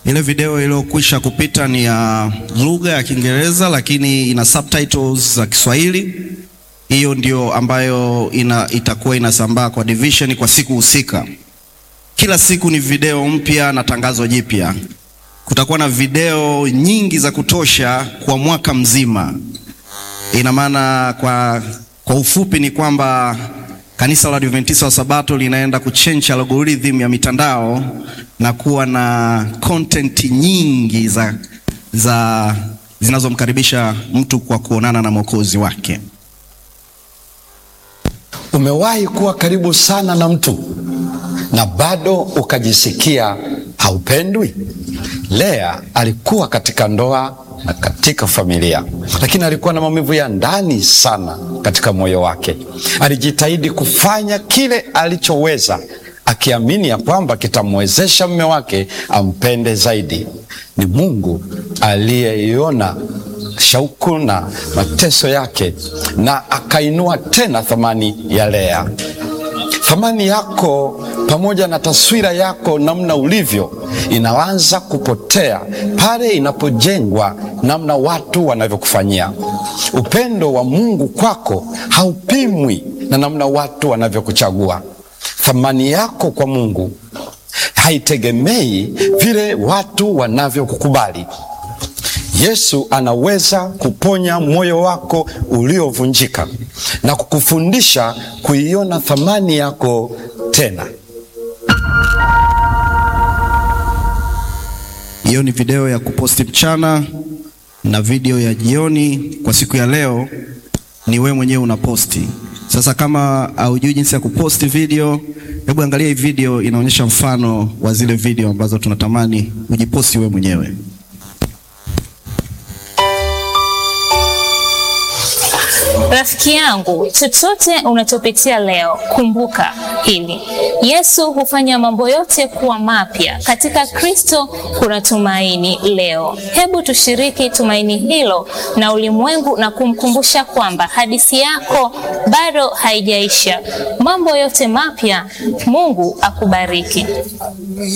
Ile video iliyokwisha kupita ni ya lugha ya Kiingereza lakini ina subtitles za Kiswahili. Hiyo ndio ambayo ina, itakuwa inasambaa kwa division kwa siku husika. Kila siku ni video mpya na tangazo jipya. Kutakuwa na video nyingi za kutosha kwa mwaka mzima. Ina maana kwa, kwa ufupi ni kwamba kanisa la Adventista wa Sabato linaenda kuchange algorithm ya mitandao na kuwa na content nyingi za, za zinazomkaribisha mtu kwa kuonana na Mwokozi wake. Umewahi kuwa karibu sana na mtu na bado ukajisikia haupendwi? Lea alikuwa katika ndoa na katika familia, lakini alikuwa na maumivu ya ndani sana katika moyo wake. Alijitahidi kufanya kile alichoweza, akiamini ya kwamba kitamwezesha mume wake ampende zaidi. Ni Mungu aliyeiona shauku na mateso yake na akainua tena thamani ya Lea. Thamani yako pamoja na taswira yako namna ulivyo inaanza kupotea pale inapojengwa namna watu wanavyokufanyia. Upendo wa Mungu kwako haupimwi na namna watu wanavyokuchagua. Thamani yako kwa Mungu haitegemei vile watu wanavyokukubali. Yesu anaweza kuponya moyo wako uliovunjika na kukufundisha kuiona thamani yako tena. Hiyo ni video ya kuposti mchana na video ya jioni. Kwa siku ya leo ni wewe mwenyewe unaposti. Sasa kama haujui jinsi ya kuposti video, hebu angalia hii video, inaonyesha mfano wa zile video ambazo tunatamani ujiposti wewe mwenyewe. Rafiki yangu, chochote unachopitia leo, kumbuka hili: Yesu hufanya mambo yote kuwa mapya. Katika Kristo kuna tumaini leo. Hebu tushiriki tumaini hilo na ulimwengu na kumkumbusha kwamba hadithi yako bado haijaisha. Mambo yote mapya. Mungu akubariki.